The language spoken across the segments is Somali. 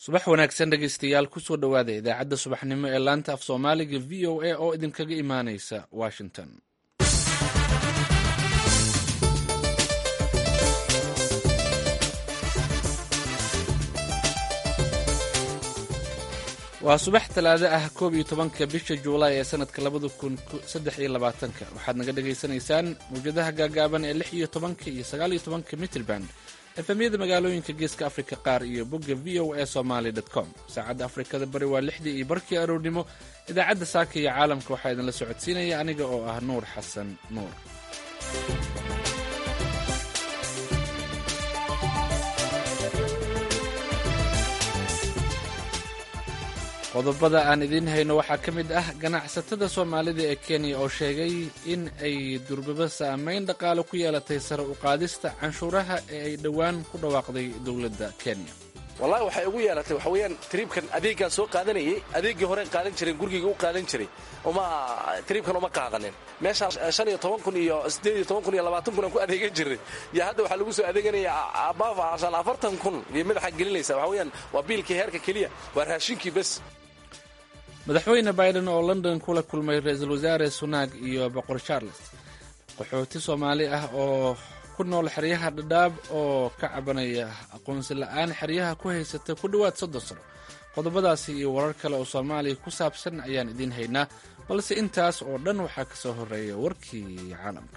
subax wanaagsan dhegaystayaal kusoo dhowaada idaacadda subaxnimo ee laanta af soomaaliga v o a oo idinkaga imaanaysa washington waa subax talaado ah koob iyo tobanka bisha juulaay ee sanadka labada kun saddex iyo labaatanka waxaad naga dhagaysanaysaan mawjadaha gaagaaban ee lix iyo tobanka iyo sagaal iyo tobanka mitrband efemyada magaalooyinka geeska afrika qaar iyo bogga v o a somaly com saacadda afrikada bari waa lixdii iyo barkii aroornimo idaacadda saaka iyo caalamka waxaa idinla socodsiinaya aniga oo ah nuur xasan nuur qodobada aan idiin hayno waxaa ka mid ah ganacsatada soomaalida ee kenya oo sheegay in ay durbaba saamayn dhaqaale ku yeelatay sare u qaadista canshuuraha ee ay dhowaan ku dhawaaqday dowladda kenya wallahi waxay ugu yeelatay waxa weeyaan triibkan adeeggaan soo qaadanayay adeeggii horeen qaadan jireen gurigayga u qaadan jiray uma triibkan uma qaadanin meeshaas shan iyo toban kun iyo siddeed iyo toban kun iyo labaatan kun aan ku adeegan jiray iyo hadda waxaa lagu soo adeeganaya abaaf shan afartan kun iyo madaxa gelinaysa waxa weeyaan waa biilkii heerka keliya waa raashinkii bes madaxweyne biden oo london kula kulmay ra-iisul wasaare sunaag iyo boqor charles qaxooti soomaali ah oo ku nool xeryaha dhadhaab oo ka cabanaya aqoonsi la-aan xeryaha ku haysata ku dhowaad soddon sano qodobadaasi iyo warar kale oo soomaaliya ku saabsan ayaan idiin haynaa balse intaas oo dhan waxaa ka soo horreeya warkii caalamka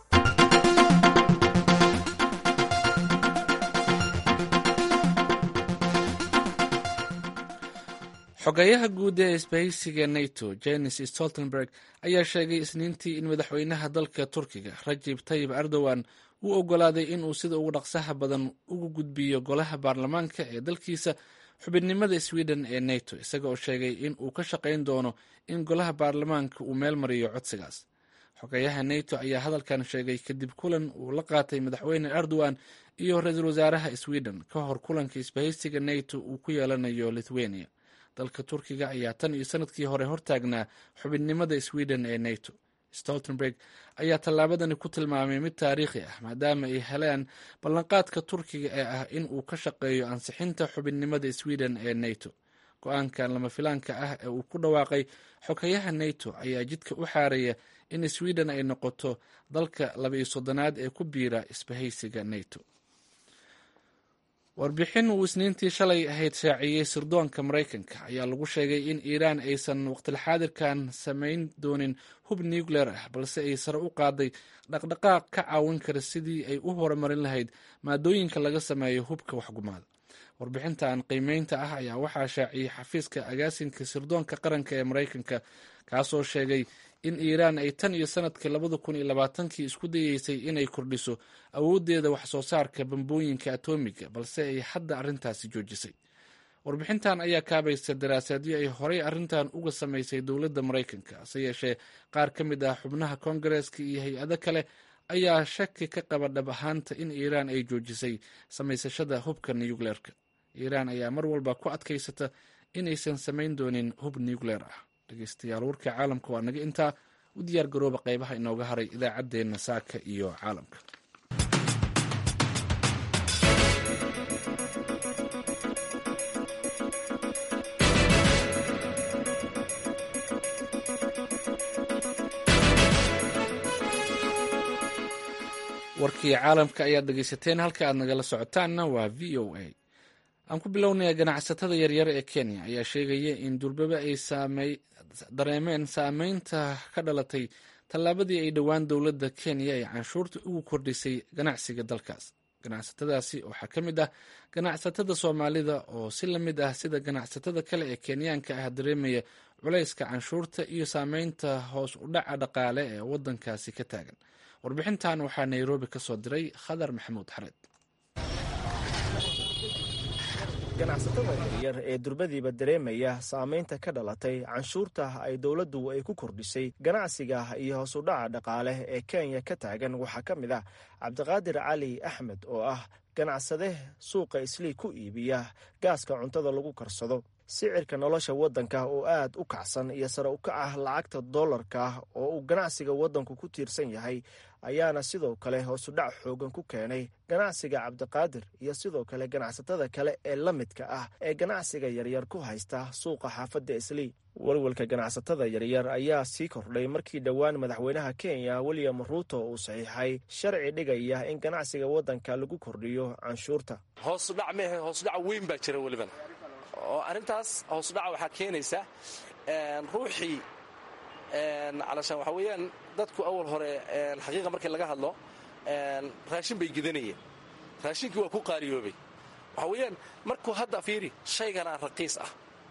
xogeyaha guud ee isbahaysiga nato jenis stoltenberg ayaa sheegay isniintii in madaxweynaha dalka turkiga rajib tayib erdogan uu ogolaaday inuu sida ugu dhaqsaha badan ugu gudbiyo golaha baarlamaanka ee dalkiisa xubinnimada sweden ee nato isaga oo sheegay in uu ka shaqayn doono in golaha baarlamaanka uu meel mariyo codsigaas xogeyaha nato ayaa hadalkan sheegay kadib kulan uu la qaatay madaxweyne erdogan iyo ra-iisul wasaaraha sweden ka hor kulanka isbahaysiga nato uu ku yeelanayo lithuania dalka turkiga ayaa tan iyo sanadkii hore hortaagnaa xubinnimada sweden ee nato stoltenberg ayaa tallaabadani ku tilmaamay mid taariikhi ah maadaama ay heleen ballanqaadka turkiga ee ah in uu ka shaqeeyo ansixinta xubinnimada sweden ee nato go-aankan lama filaanka ah ee uu ku dhawaaqay xogayaha nato ayaa jidka u xaaraya in sweden ay noqoto dalka laba iyo soddonaad ee ku biira isbahaysiga nato warbixin uu isniintii shalay ahayd shaaciyey sirdoonka maraykanka ayaa lagu sheegay in iiraan aysan waqtilxaadirkan samayn doonin hub nucleer ah balse ay sare u qaaday dhaqdhaqaaq ka caawin kara sidii ay u horumarin lahayd maadooyinka laga sameeyo hubka waxgumaada warbixintan qiimeynta ah ayaa waxaa shaaciyey xafiiska agaasinka sirdoonka qaranka ee maraykanka kaasoo sheegay in iiraan ay tan iyo sanadkii labada kun iyo labaatankii isku dayeysay inay kordhiso awooddeeda wax soo saarka bambooyinka atoomiga balse ay hadda arrintaasi joojisay warbixintan ayaa kaabaysa daraasaadyo ay horey arrintan uga samaysay dowladda maraykanka hase yeeshee qaar ka mid ah xubnaha koongareeska iyo hay-ado kale ayaa shaki ka qaba dhab ahaanta in iiraan ay joojisay samaysashada hubka nucleerka iiraan ayaa mar walba ku adkaysata inaysan samayn doonin hub nucleer ah dhegeystayaal warka caalamka waa naga intaa u diyaar garooba qeybaha inooga haray idaacaddeenna saaka iyo caalamka warkii caalamka ayaad dhegeysateen halka aad nagala socotaanna waa v o a aan ku bilownaya ganacsatada yaryar ee kenya ayaa sheegaya in durbaba ay dareemeen saameynta ka dhalatay tallaabadii ay dhowaan dowladda kenya ay canshuurta ugu kordhisay ganacsiga dalkaas ganacsatadaasi waxaa ka mid ah ganacsatada soomaalida oo si la mid ah sida ganacsatada kale ee kenyaanka ah dareemaya culayska canshuurta iyo saameynta hoos u dhaca dhaqaale ee waddankaasi ka taagan warbixintan waxaa nairobi ka soo diray khadar maxamuud xareed ganacsatada yaryar ee durbadiiba dareemaya saamaynta ka dhalatay canshuurta ay dowladdu ay ku kordhisay ganacsiga iyo hoosudhaca dhaqaale ee kenya ka taagan waxaa ka mid ah cabdiqaadir cali axmed oo ah ganacsade suuqa islii ku iibiya gaaska cuntada lagu karsado sicirka nolosha waddanka oo aad u kacsan iyo sare u kaca lacagta dollarka oo uu ganacsiga waddanku ku tiirsan yahay ayaana sidoo kale hoosudhac xoogan ku keenay ganacsiga cabdiqaadir iyo sidoo kale ganacsatada kale ee la midka ah ee ganacsiga yaryar ku haysta suuqa xaafadda islii walwalka ganacsatada yaryar ayaa sii kordhay markii dhowaan madaxweynaha kenya william ruuto uu saxiixay sharci dhigaya in ganacsiga waddanka lagu kordhiyo canshuurta hoosudhac mehe hoosudhac weyn baa jira welibana oo arrintaas hoosudhaca waxaa keenaysa ruuxii calashaan waxaa weeyaan dadku awal hore xaqiiqa markii laga hadlo raashin bay gidanayeen raashinkii waa ku qaariyoobay waxaa weeyaan markuu hadda fiiri shayganaa raqiis ah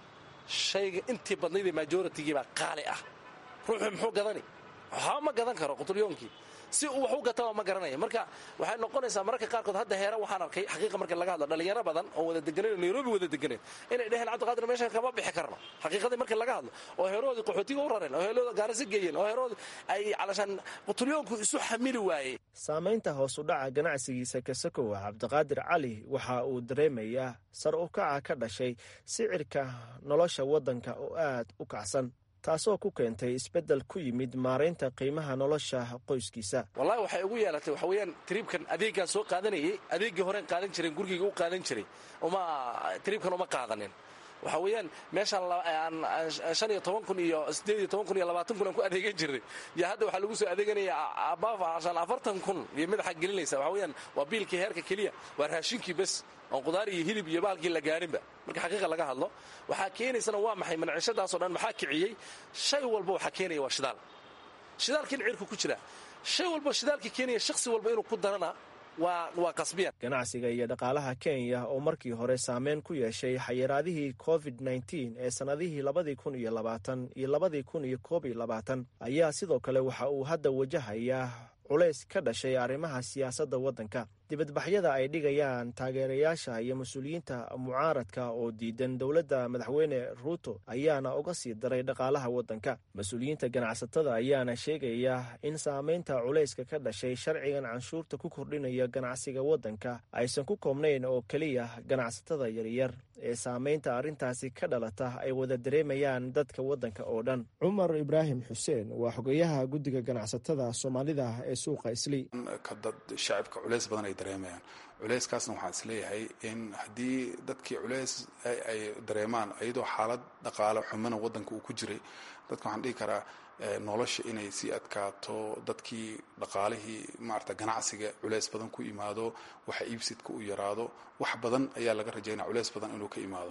shayga intii badnaydee majoritigii baa qaali ah ruuxu muxuu gadani waxba ma gadan karo qutulyoonkii si uu wax u gataba ma garanaya marka waxay noqonaysaa mararka qaarkood hadda heera waxaan arkay xaqiiqa marka laga hadlo dhalinyaro badan oo wada deganeen nairobi wada deganeen inay dheheen cabdiqaadir meeshan kama bixi karno xaqiiqadii markii laga hadlo oo heeroodii qaxootiga u rareen oo heerooda gaarasi geeyeen oo heeroodii ay calashaan qutulyoonku isu xamili waayey saamaynta hoos u dhaca ganacsigiisa kasakowa cabdiqaadir cali waxa uu dareemayaa sar u kaca ka dhashay sicirka nolosha waddanka oo aad u kacsan taasoo ku keentay isbeddel ku yimid maaraynta qiimaha nolosha qoyskiisa wallahi waxay ugu yeelatay waxa weeyaan triibkan adeeggaan soo qaadanayay adeeggii horeen qaadan jireen gurigayga u qaadan jiray uma triibkan uma qaadanin waxa weeyaan meeshaan shan iyo toban kun iyo sideed iyo toban kun iyo labaatan kun aan ku adeegan jirnay iyo hadda waxaa lagu soo adeeganaya abaafashan afartan kun iyo madaxa gelinaysa waxa weeyaan waa biilkii heerka keliya waa raashinkii bes oon qudaar iyo hilib iyo baalkii la gaarinba marka xaqiiqa laga hadlo waxaa keenaysana waa maxay mancishadaasoo dhan maxaa kiciyey shay walba waxaa keenaya waa shidaal shidaalkiin cirku ku jira shay walba shidaalkii keenaya shakhsi walba inuu ku darana waa qasbiyan ganacsiga iyo dhaqaalaha kenya oo markii hore saameyn ku yeeshay xayiraadihii covid nneteen ee sannadihii labadii kun iyo labaatan iyo labadii kun iyo koob iyo labaatan ayaa sidoo kale waxa uu hadda wajahayaa culays ka dhashay arrimaha siyaasadda waddanka dibadbaxyada ay dhigayaan taageerayaasha iyo mas-uuliyiinta mucaaradka oo diidan dowladda madaxweyne ruuto ayaana uga sii daray dhaqaalaha waddanka mas-uuliyiinta ganacsatada ayaana sheegaya in saamaynta culayska ka dhashay sharcigan canshuurta ku kordhinaya ganacsiga waddanka aysan ku koobnayn oo keliya ganacsatada yaryar ee saamaynta arrintaasi ka dhalata ay wada dareemayaan dadka waddanka oo dhan cumar ibraahim xuseen waa xogeyaha guddiga ganacsatada soomaalida ee suuqa islii shacibka culeys badan ay dareemayaan culeyskaasna waxaan isleeyahay in haddii dadkii culeys ay dareemaan iyadoo xaalad dhaqaale xumana waddanka uu ku jiray dadka waxaan dhihi karaa nolosha inay sii adkaato dadkii dhaqaalihii maarata ganacsiga culeys badan ku imaado waxa iibsidka u yaraado wax badan ayaa laga rajaynaya culeys badan inuu ka imaado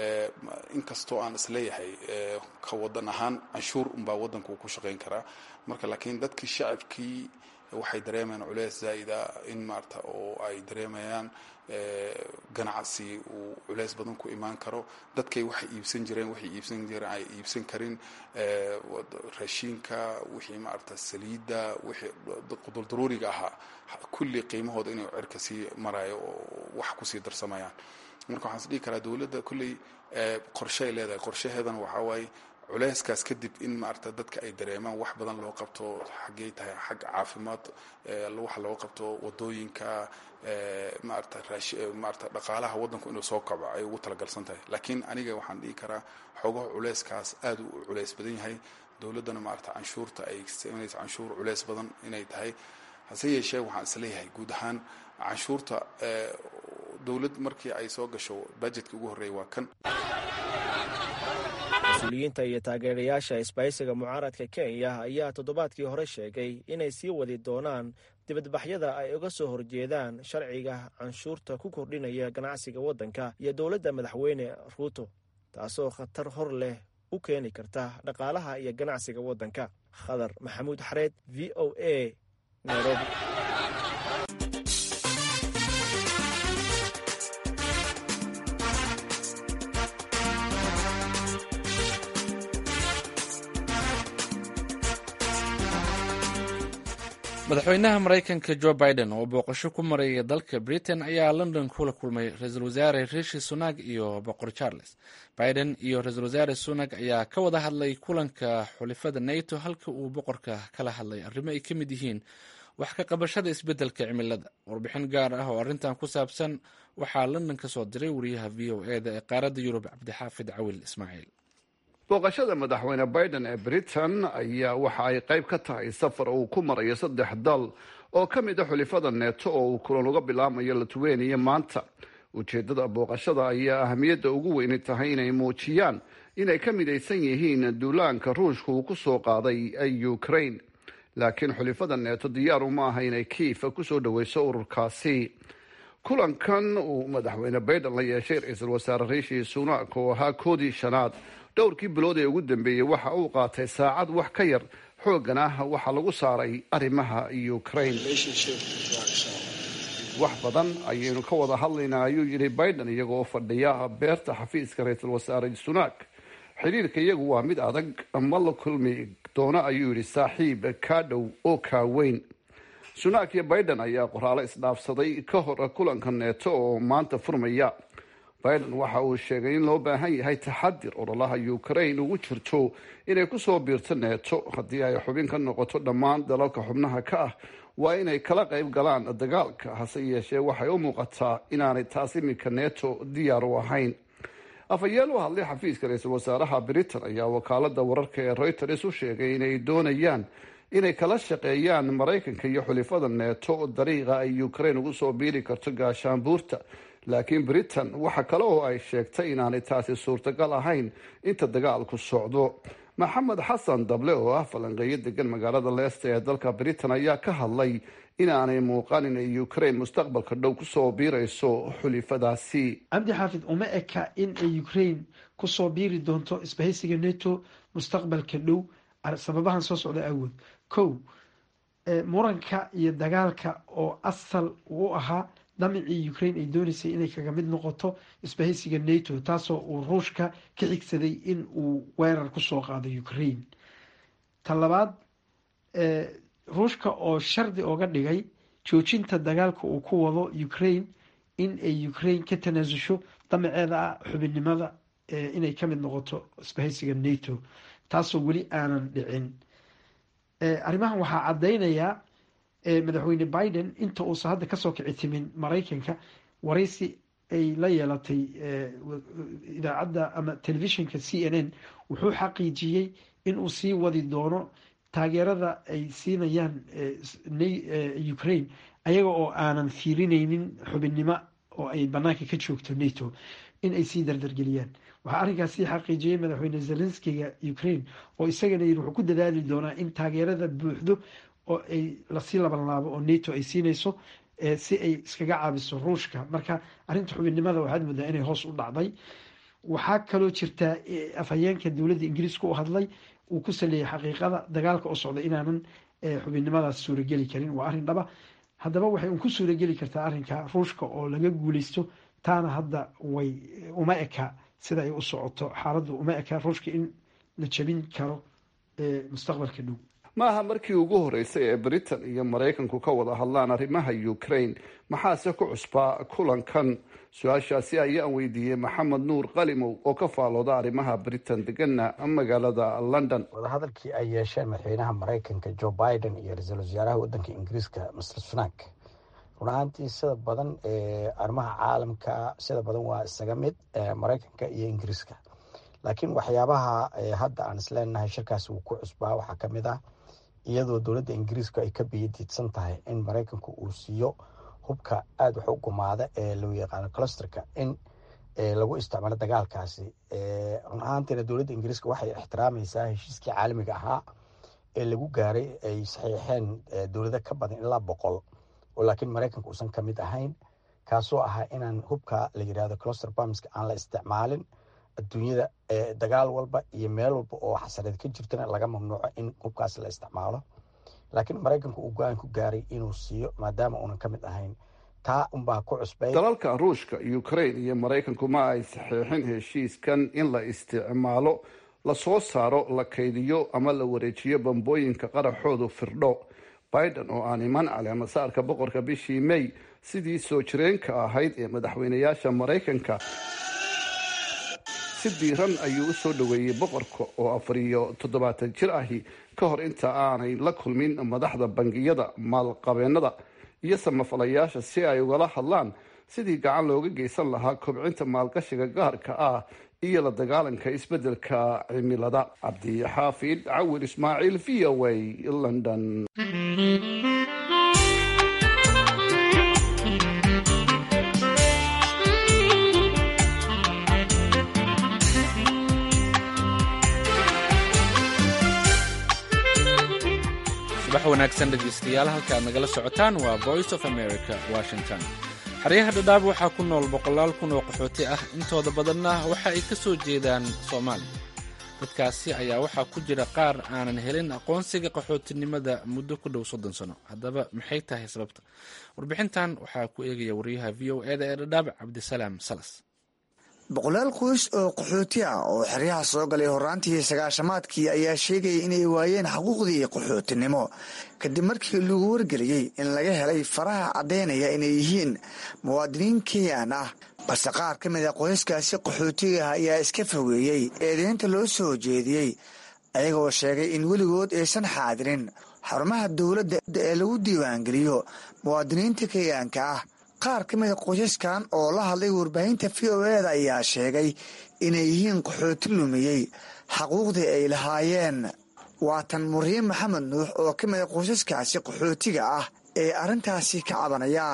inkastoo aan isleeyahay ka wadan ahaan canshuur unbaa waddanka uu ku shaqayn karaa marka laakiin dadkii shacabkii waxay dareemayaan culeys zaa'ida in maarata oo ay dareemayaan ganacsi uu culeys badan ku imaan karo dadkay waxay iibsan jireen waxay iibsan jireen ay iibsan karin raashiinka wixii maarata saliidda wixii quduldaruuriga ahaa kulli qiimahooda inuu cirka sii marayo oo wax kusii darsamayaan marka waxaan is dhihi karaa dowladda kulley qorsheay leedahay qorshaheedana waxaa waaye culeyskaas kadib in maarata dadka ay dareemaan wax badan loo qabto xaggey tahay xag caafimaad waxa loo qabto wadooyinka maarata maarata dhaqaalaha waddanku inuu soo kaco ay ugu talagalsan tahay laakiin aniga waxaan dhihi karaa xoogaha culeyskaas aad u culeys badan yahay dowladdana maarata canshuurta ay sameynaysa canshuur culeys badan inay tahay hase yeeshee waxaan isleeyahay guud ahaan canshuurta dowlad markii ay soo gasho budgetka ugu horreeya waa kan mas-uuliyiinta iyo taageerayaasha isbahaysiga mucaaradka kenya ayaa toddobaadkii hore sheegay inay sii wadi doonaan dibadbaxyada ay uga soo horjeedaan sharciga canshuurta ku kordhinaya ganacsiga waddanka iyo dowladda madaxweyne ruuto taasoo khatar hor leh u keeni karta dhaqaalaha iyo ganacsiga waddanka khadar maxamuud xareed v o a nairobi madaxweynaha maraykanka jo biden oo booqasho ku maraya dalka britain ayaa london kula kulmay ra-iisul wasaare rishi sunak iyo boqor charles biden iyo ra-iisul wasaare sunak ayaa ka wada hadlay kulanka xulifada nato halka uu boqorka kala hadlay arrimo ay ka mid yihiin wax ka qabashada isbeddelka cimilada warbixin gaar ah oo arrintan ku saabsan waxaa london ka soo diray wariyaha v o e da ee qaaradda yurub cabdixaafid cawil ismaaciil booqashada madaxweyne biden ee britain ayaa waxa ay qayb ka tahay safar uu ku marayo saddex dal oo ka mid a xulifada neeto oo uu kulan uga bilaamayo lithuania maanta ujeedada booqashada ayaa ahamiyadda ugu weyni tahay inay muujiyaan inay ka midaysan yihiin duulaanka ruushka uu ku soo qaaday ukraine laakiin xulifada neeto diyaaru ma aha inay kiifa kusoo dhaweyso ururkaasi kulankan uu madaxweyne biden la yeeshay ra-iisul wasaare riishi sunak oo ahaa koodii shanaad dhowrkii bilood ee ugu dambeeyey waxa uu qaatay saacad wax ka yar xoogana waxaa lagu saaray arrimaha ukraine wax badan ayaynu ka wada hadlaynaa ayuu yidhi biden iyagoo fadhiya beerta xafiiska ra-iisul wasaare sunak xidhiirka iyagu waa mid adag ma la kulmi doono ayuu yidhi saaxiib kaa dhow oo kaa weyn sunak iyo biden ayaa qoraalo isdhaafsaday ka hor kulanka neeto oo maanta furmaya biden waxa uu sheegay in loo baahan yahay taxadir ololaha ukraine ugu jirto inay kusoo biirto neeto haddii ay xubin ka noqoto dhammaan dalalka xubnaha ka ah waa inay kala qayb galaan dagaalka hase yeeshee waxay u muuqataa inaanay taas iminka neeto diyaar u ahayn afhayeen u hadlay xafiiska ra-iisul wasaaraha britain ayaa wakaalada wararka ee reuters u sheegay inay doonayaan inay kala shaqeeyaan maraykanka iyo xulifada neeto dariiqa ay ukraine ugu soo biiri karto gaashaanbuurta laakiin britain waxa kale oo ay sheegtay inaanay taasi suurtagal ahayn inta dagaalku socdo maxamed xasan dable oo ah falanqeeyo degan magaalada leesta ee dalka britain ayaa ka hadlay inaanay muuqan inay ukraine mustaqbalka dhow kusoo biirayso xulifadaasi cabdi xaafid uma eka in ay ukraine kusoo biiri doonto isbahaysiga neto mustaqbalka dhow sababahan soo socda awood kow muranka iyo dagaalka oo asal u ahaa damicii ukraine ay dooneysay inay kaga mid noqoto isbahaysiga nato taasoo uu ruushka ka xigsaday in uu weerar kusoo qaado ukraine ta labaad ruushka oo shardi oga dhigay joojinta dagaalka uu ku wado ukraine in ay ukraine ka tanaasusho damaceeda ah xubinnimada inay kamid noqoto isbahaysiga nato taasoo weli aanan dhicin arrimahan waxaa caddaynayaa madaxweyne biden inta uusan hadda kasoo kici timin maraykanka waraysi ay la yeelatay idaacadda ama telefishinka c n n wuxuu xaqiijiyey inuu sii wadi doono taageerada ay siinayaan ukraine ayaga oo aanan fiirineynin xubinnimo oo ay banaanka ka joogto nato in ay sii dardargeliyaan waxaa arrinkaas sii xaqiijiyey madaxweyne zelenskiga ukraine oo isagana yiri wuxuu ku dadaali doonaa in taageerada buuxdo oo ay lasii labanlaabo oo nato ay siinayso si ay iskaga caabiso ruushka marka arrinta xubinnimada waxaad moodaa inay hoos u dhacday waxaa kaloo jirtaa afhayeenka dowladda ingiriiska u hadlay uu ku saleeyay xaqiiqada dagaalka oo socda inaanan xubinnimadaas suurageli karin waa arrin dhaba haddaba waxay un ku suurageli kartaa arrinka ruushka oo laga guuleysto taana hadda way uma eka sida ay u socoto xaaladdu uma eka ruushka in la jabin karo mustaqbalka dhow ma aha markii ugu horeysay ee britain iyo maraykanku ka wada hadlaan arrimaha ukraine maxaase ku cusbaa kulankan su-aashaasi ayaan weydiiyey maxamed nuur qalimow oo ka faalooda arrimaha britain degana magaalada london wadahadalkii ay yeesheen madaxweynaha maraykanka joe biden iyo ra-iisul wasaaraha wadanka ingiriiska mr sunak run ahaantii sida badan arrimaha caalamka sida badan waa isaga mid maraykanka iyo ingiriiska laakiin waxyaabaha hadda aan isleenahay shirkaas wuu ku cusbaa waxaa kamid ah iyadoo dowladda ingiriiska ay ka biyadiidsan tahay in maraykanku uu siiyo hubka aada wax u gumaada ee loo yaqaano closterka in lagu isticmaalo dagaalkaasi run ahaantiina dowladda ingiriiska waxay ixtiraamaysaa heshiiskii caalamiga ahaa ee lagu gaaray ay saxiixeen dowlado ka badan ilaa boqol oo laakiin maraykanka uusan ka mid ahayn kaasoo ahaa inaan hubka la yidhahdo closter bamska aan la isticmaalin adduunyada dagaal walba iyo meel walba oo xasareed ka jirtana laga mamnuuco in hubkaas la isticmaalo laakiin maraykanku uu go-aan ku gaaray inuu siiyo maadaama uunan ka mid ahayn taa unbaa ku cusbay dalalka ruushka ukraine iyo maraykanku ma ay saxiixin heshiiskan in la isticmaalo lasoo saaro la kaydiyo ama la wareejiyo bambooyinka qaraxoodu firdho biden oo aan iman caleemasaarka boqorka bishii may sidii soo jireenka ahayd ee madaxweynayaasha maraykanka si diiran ayuu u soo dhoweeyey boqorka oo afar iyo toddobaatan jir ahi ka hor inta aanay la kulmin madaxda bangiyada maalqabeennada iyo samafalayaasha si ay ugala hadlaan sidii gacan looga geysan lahaa kobcinta maalgashiga gaarka ah iyo la dagaalanka isbeddelka cimilada cabdixaafid cawir ismaaciil v o a london subax wanaagsan dhegeystayaal halka aad nagala socotaan waa voice of america washington xeryaha dhadhaab waxaa ku nool boqolaal kun oo qaxooti ah intooda badanna waxa ay ka soo jeedaan soomaaliya dadkaasi ayaa waxaa ku jira qaar aanan helin aqoonsiga qaxootinimada muddo ku dhow soddon sano haddaba maxay tahay sababta warbixintan waxaa ku eegaya wariyaha v o eda ee dhadhaab cabdisalaam salas boqolaal qoys oo qaxooti ah oo xeryaha soo galay horaantii sagaashamaadkii ayaa sheegaya inay waayeen xuquuqdii qaxootinimo kadib markii lagu wargeliyey in laga helay faraha caddaynaya inay yihiin muwaadiniin kenyan ah balse qaar ka mid a qoyskaasi qaxootiga ah ayaa iska fogeeyey eedeynta loo soo jeediyey ayagoo sheegay in weligood aysan xaadirin xarumaha dowladda ee lagu diiwaangeliyo muwaadiniinta kenyaanka ah qaar ka mida qoysaskan oo la hadlay warbaahinta v o eda ayaa sheegay inay yihiin qaxooti lumiyey xaquuqdii ay lahaayeen waatan muriin maxamed nuux oo ka mida qoysaskaasi qaxootiga ah ee arrintaasi ka cabanaya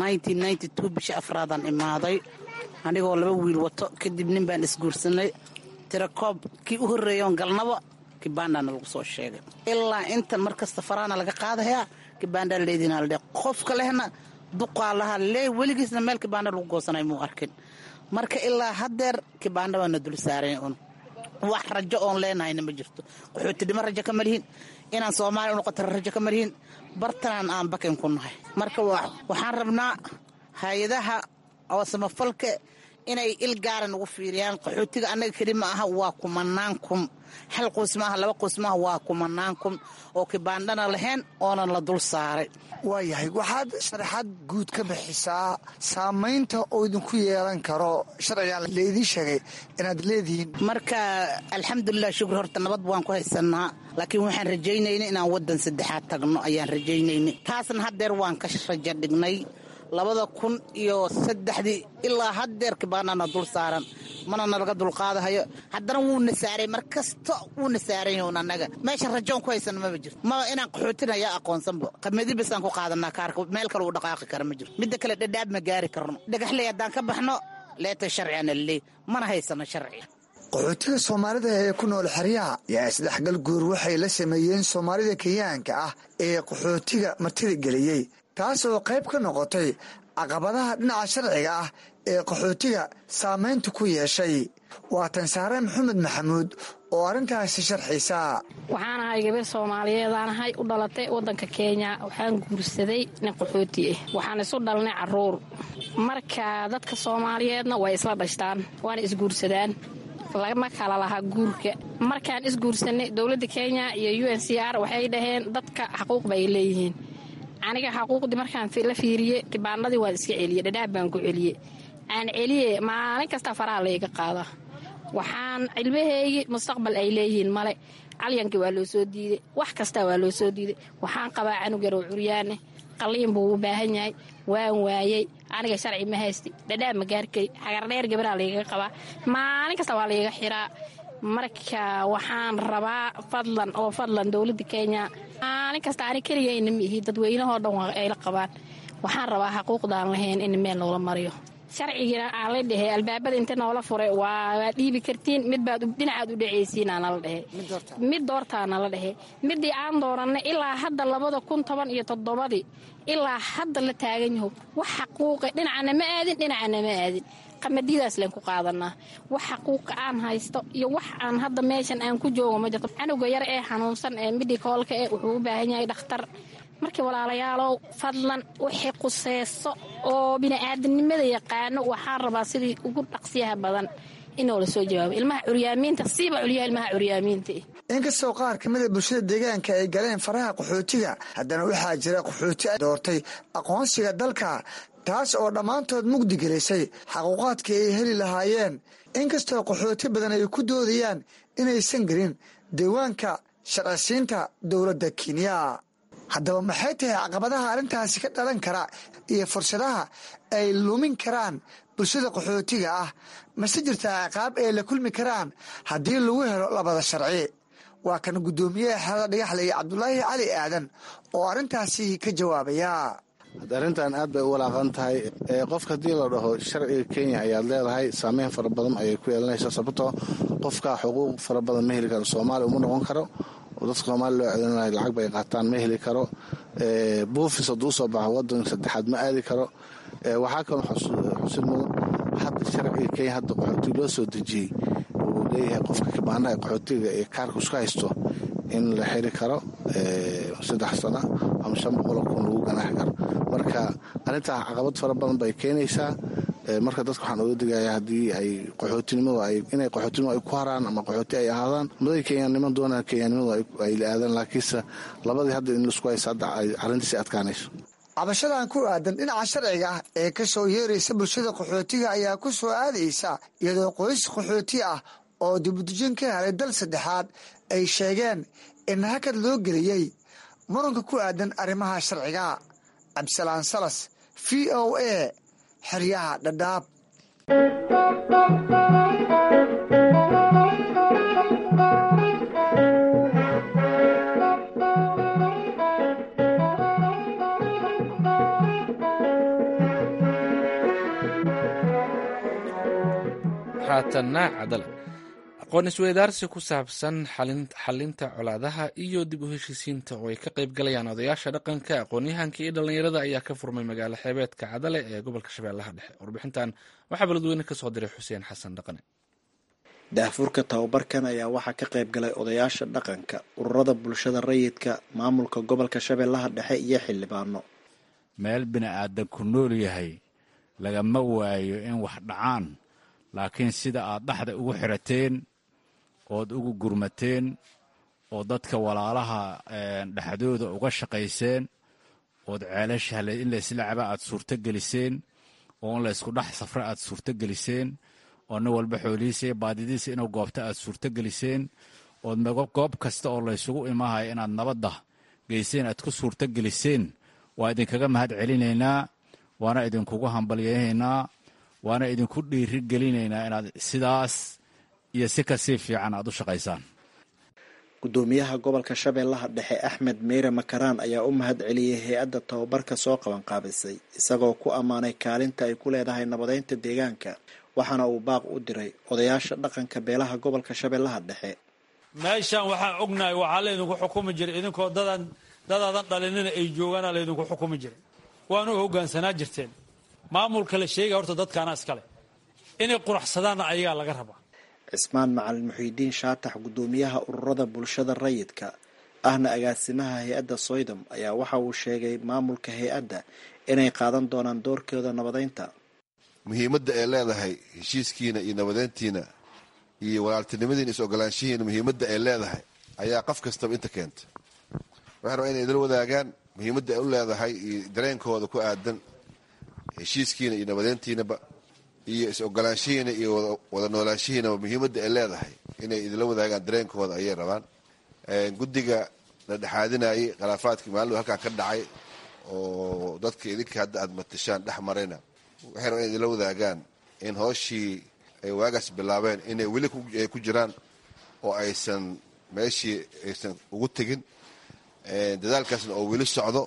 bisha afraadaan imaaday anigoo laba wiil wato kadib nin baan isguursanay tirakoob kii u horreeyoon galnaba kibaandana lagu soo sheegay ilaa inta mar kasta faraana laga qaadayaa kibaandaa leedinaalde qofka lehna duqaa lahaa lee weligiisna meel kibaanda lagu goosanay muu arkin marka ilaa haddeer kibaanda baana dul saaran un wax rajo oon leenahayna ma jirto qaxootidhimo rajo kama lihin inaan soomaaliya unoqota rajo kama lihin bartanaan aan bakin ku nahay marka waxaan rabnaa hay-adaha oo samafalka inay il gaara nagu fiiriyaan qaxootiga annaga keli ma aha waa kumanaan kun hal qoys maaha laba qoys maaha waa kumanaan kun oo kibaandhana lahayn oonan la dul saaray waayahay waxaad sharaxaad guud ka bixisaa saamaynta oo idinku yeelan karo sharcigan laidii sheegay inaad leedihiin marka alxamdulilah shukri horta nabad waan ku haysanaa laakiin waxaan rajaynayna inaan waddan saddexaad tagno ayaan rajaynayna taasna haddeer waan ka rajo dhignay labada kun iyo saddexdii ilaa haddeer kibaanana dul saaran mana nalaga dulqaadahayo haddana wuuna saaray mar kasta wuuna saarayn annaga meesha rajoon ku haysana maba jirto maba inaan qaxootinaya aqoonsanba qamadi basaan ku qaadanaa kaarka meel kale uu dhaqaaqi kara ma jirto midda kale dhadhaab ma gaari karno dhagaxley haddaan ka baxno leeta sharcigana laleey mana haysano sharciga qaxootiga soomaalida ee ku nool xeryaha yaa isdhexgal guur waxay la sameeyeen soomaalida kenyaanka ah ee qaxootiga martida geliyey taas oo qayb ka noqotay caqabadaha dhinaca sharciga ah ee qaxootiga saamaynta ku yeeshay waa tansaare maxamed maxamuud oo arrintaasi sharxaysa waxaan ahay gabar soomaaliyeedaan ahay u dhalatay waddanka kenya waxaan guursaday nin qaxooti ah waxaan isu dhalnay caruur marka dadka soomaaliyeedna way isla dhashtaan waana isguursadaan lama kala lahaa guurka markaan isguursanay dowladda kenya iyo u n c r waxay dhaheen dadka xaquuq bay leeyihiin aniga xaquuqdii markaan la fiiriye kibaanadii waan iska celiye dhadhaab baan ku celiye aan celiye maalin kasta faraha layga qaada waxaan cilmaheygi mustaqbal ay leeyihiin male calyankii waa loo soo diiday wax kasta waa loo soo diiday waxaan qabaa canug yarow curyaane qaliin buu u baahan yahay waan waayey aniga sharci ma haysti dhadhaab ma gaarkay xagardheer gabaraa laygaga qabaa maalin kasta waa layga xiraa marka waxaan rabaa fadlan oo fadlan dowladda kenya maalin kasta ani keligayna ma ihi dadweynahoo dhan ayla qabaan waxaan rabaa xaquuqdaan lahayn in meel noola mariyo sharcigina aan la dhehe albaabada inta noola furay waa dhiibi kartiin midbaad dhinacaad u dhacaysiinanala dhehe mid doortaana la dhehe midii aan dooranay ilaa hadda labada kun toban iyo toddobadii ilaa hadda la taagan yaho wax xaquuqa dhinacana ma aadin dhinacana ma aadin qamadidaas leen ku qaadanaa wax xaquuqa aan haysto iyo wax aan hadda meeshan aan ku joogo ma jirto canuga yar ee xanuunsan ee midhikoolka eh wuxuu u baahan yahay dhakhtar markii walaalayaalow fadlan wixii quseyso oo bini'aadanimada yaqaano waxaan rabaa sidii ugu dhaqsiyaha badan inoo la soo jawaabo ilmaha curyaamiinta siiba culyaha ilmaha curyaamiinta inkastoo qaar ka mida bulshada deegaanka ay galeen faraha qaxootiga haddana waxaa jira qaxooti doortay aqoonsiga dalka taas oo dhammaantood mugdi gelisay xaquuqaadkii ay heli lahaayeen inkastoo qaxooti badan ay ku doodayaan inaysan gelin diiwaanka sharcisiinta dowladda kenya haddaba maxay tahay caqabadaha arrintaasi ka dhalan kara iyo fursadaha ay lumin karaan bulshada qaxootiga ah mase jirtaa ciqaab ay la kulmi karaan haddii lagu helo labada sharci waa kan guddoomiyaha xerada dhagaxle iyo cabdulaahi cali aadan oo arrintaasi ka jawaabaya arrintan aad bay u walaaqan tahay qofka haddii la dhaho sharciga kenya ayaad leedahay saameyn fara badan ayay ku yeelanaysaa sababtoo qofka xuquuq fara badan ma heli karo soomaaliya uma noqon karo oo dadka soomaaliya loo celinay lacag bay qaataan ma heli karo buufis hadduu soo baxo wadan saddexaad ma aadi karo waxaa kaloo xusid mudan hadda sharciga kenya hadda qaxootiga loo soo dejiyey uu leeyahay qofka kabaanaha qaxootiga ee kaarka isku haysto in la xiri karo saddex sana ama shan boqoloo kun lagu ganaaxi karo marka arrintaa caqabad fara badan bay keenaysaa marka dadka waxaan oga digayaa haddii ay qaxootinimadu inay qaxootinimadu ay ku haraan ama qaxooti ay ahaadaan maday kenyaaniman doonaan kenyaanimadu ay la aadaan laakiinse labadii hadda in laisku haysa hadda ay arrintiisi adkaanayso cabashadan ku aadan dhinaca sharciga ah ee ka soo yeeraysa bulshada qaxootiga ayaa ku soo aadaysa iyadoo qoys qaxooti ah oo dibudejin ka helay dal saddexaad ay sheegeen in hakad loo geliyey muranka ku aadan arrimaha sharciga cabdisalaan salas v o a xeryaha dhadhaab haatanna cadal aqoon isweydaarsi ku saabsan xalinta colaadaha iyo dib u heshiisiinta oo ay ka qayb galayaan odayaasha dhaqanka aqoon-yahanka iyo dhallinyarada ayaa ka furmay magaalo xeebeedka cadale ee gobolka shabeellaha dhexe warbixintan waxaa beledweyne ka soo diray xuseen xasan dhaqane daahfurka tababarkan ayaa waxaa ka qayb galay odayaasha dhaqanka ururada bulshada rayidka maamulka gobolka shabeellaha dhexe iyo xildhibaano meel bini'aadan ku nool yahay lagama waayo in wax dhacaan laakiin sida aad dhaxda ugu xirateen ood ugu gurmateen oo dadka walaalaha dhexdooda uga shaqayseen ood ceelasha in laysla caba aad suurto geliseen oo in laysku dhex safra aad suurto geliseen oo nin walba xoolihiisa iyo baadidiisa inuu goobta aad suurto geliseen ood goob kasta oo laysugu imaahaya inaad nabadda geyseen aad ku suurto geliseen waa idinkaga mahad celinaynaa waana idinkugu hambalyaynaynaa waana idinku dhiiri gelinaynaa inaad sidaas iyo si kasii fiican aad u shaqaysaan gudoomiyaha gobolka shabeellaha dhexe axmed meyre makaraan ayaa u mahad celiyey hay-adda tababarka soo qaban qaabisay isagoo ku ammaanay kaalinta ay ku leedahay nabadeynta deegaanka waxaana uu baaq u diray odayaasha dhaqanka beelaha gobolka shabeellaha dhexe meeshaan waxaan ognahay waxaa laydinku xukumi jiray idinkoo dadan dadaadan dhalinina ay joogaana laydinku xukumi jiray waana u hogaansanaa jirteen maamulka la sheegaya horta dadkaana iskale inay quraxsadaanna ayagaa laga rabaa cismaan macalin muxiidiin shaatax guddoomiyaha ururada bulshada rayidka ahna agaasimaha hay-adda soydom ayaa waxa uu sheegay maamulka hay-adda inay qaadan doonaan doorkooda nabadeynta muhiimadda ay leedahay heshiiskiina iyo nabadeyntiina iyo walaaltinimadiina is ogolaanshihiina muhiimadda ay leedahay ayaa qof kastaba inta keenta waxay rabaa inay idila wadaagaan muhiimadda ay u leedahay iyo dareenkooda ku aadan heshiiskiina iyo nabadeyntiinaba iyo is ogolaanshihiina iyo wada noolaanshihiinaba muhiimadda ay leedahay inay idila wadaagaan dareenkooda ayay rabaan guddiga la dhexaadinayay khilaafaadkii maalin halkaa ka dhacay oo dadka idinka hadda aad matashaan dhex marayna waxay rabaan inay idila wadaagaan in hooshii ay waagaas bilaabeen inay weli ay ku jiraan oo aysan meeshii aysan ugu tegin dadaalkaasna oo weli socdo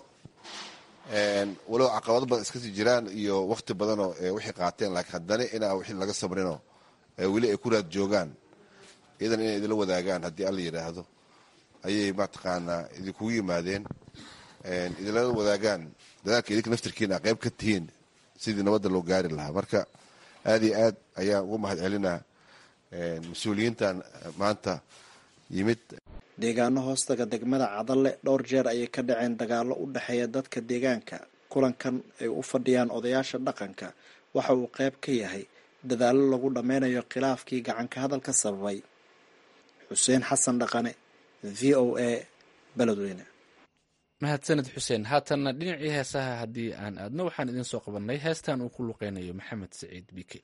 walow caqabado badan iskasii jiraan iyo wakti badanoo wixii qaateen laakiin haddana inaa wixii laga sabrinoo weli ay ku raad joogaan iyadan inay idila wadaagaan haddii alla yidhaahdo ayay mataqaanaa idinkugu yimaadeen idila wadaagaan dadaalka idinka naftirkiina qayb ka tihiin sidii nabadda loo gaari lahaa marka aad iyo aad ayaan ugu mahad celinaa mas-uuliyiintan maanta yimid deegaano hoostaga degmada cadalle dhowr jeer ayay ka dhaceen dagaallo u dhexeeya dadka deegaanka kulankan ay u fadhiyaan odayaasha dhaqanka waxa uu qayb ka yahay dadaallo lagu dhammaynayo khilaafkii gacanka hadalka sababay xuseen xasan dhaqane v o a beledweyne mahadsaned xuseen haatanna dhinacii heesaha haddii aan aadno waxaan idiin soo qabannay heestan uu ku luqeynayo maxamed saciid bike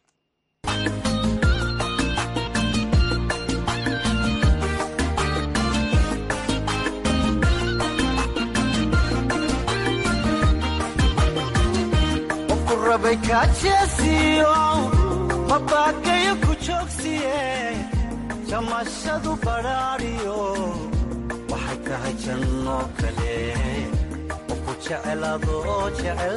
rabay kaajeesiyo mabaakayo ku joogsiye jamashadu badhaadhiyo waxay tahay janno kale oo ku jecel adoo jecel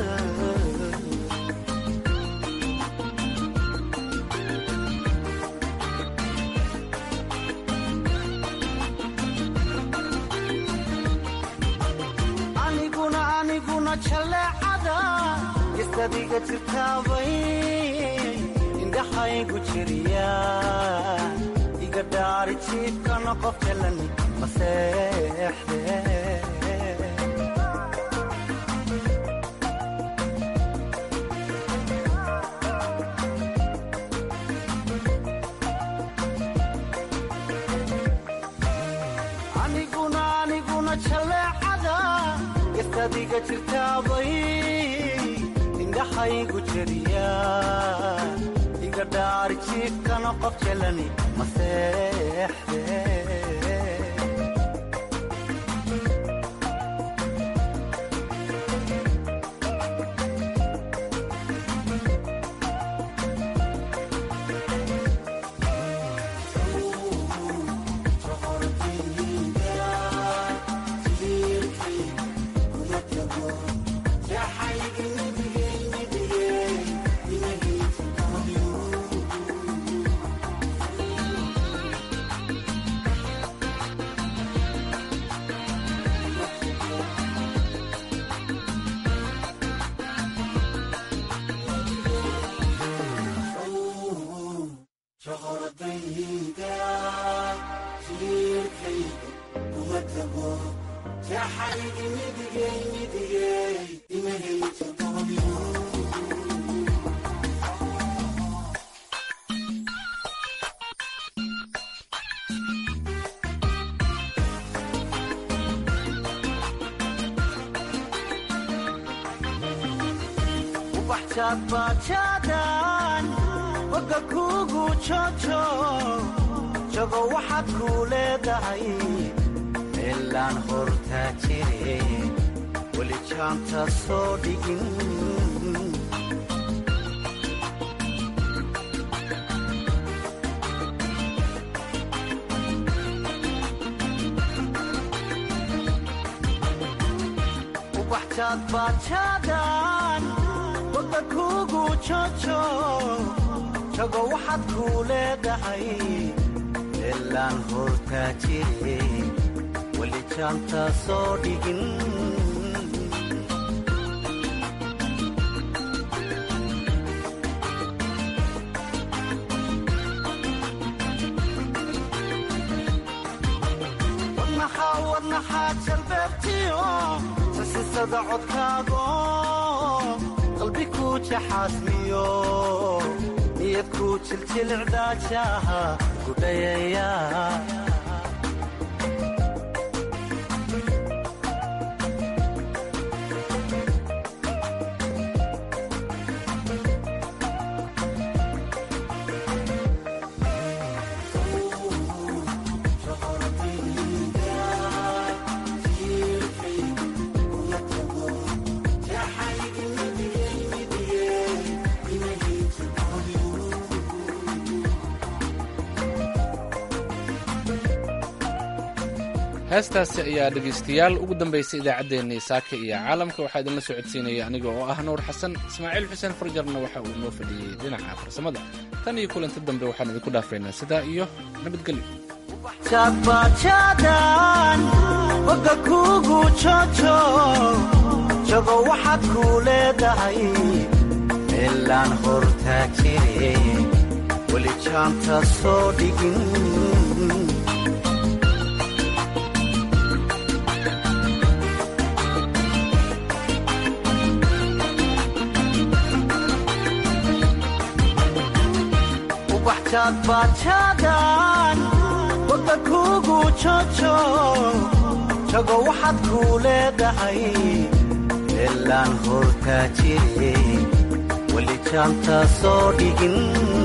aniguna aniguna jaleecada istadiga jirtaabay indhaxaygu jiriya iga dhaari jiibkana qof jalan maseexde aniguna aniguna jaleecada istadiga jirtaabay indhaxaygu jiriya iga dhaari jiibkana qof jalani maseexde bajaadbajaadan boga kuugu jojo jago waxaad kuu leedahay meelaan hortaa jire weli jaanta soo dhigin ubaxjaadbajaadan boga kuugu jojo jago waxaad kuu leedahay meelaan hortaa jire weli jaanta soo dhigin wadnaxaa wadnaxaa jalbeebtiyo sasisada codkaago qalbi kuu jaxaasmiyo niyad kuu jiljilcdaajaha gudhayaya heestaasi ayaa dhegaystayaal ugu dambaysay idaacaddeenii saaka iyo caalamka waxaa idinla soo codsiinaya aniga oo ah nuur xasan ismaaciil xuseen farjarna waxa uu noo fadhiyey dhinaca farsamada tan iyo kulanti dambe waxaan idinku dhaafaynaa sidaa iyo nabadgelyo jaadbajaadan boga kuugu jojo jago waxaad kuu leedahay meelaan hortaa jire weli jaanta soo dhigin ubaxjaadbajaadan boga kuugu jojo jago waxaad kuu leedahay meelaan hortaa jire weli jaanta soo dhigin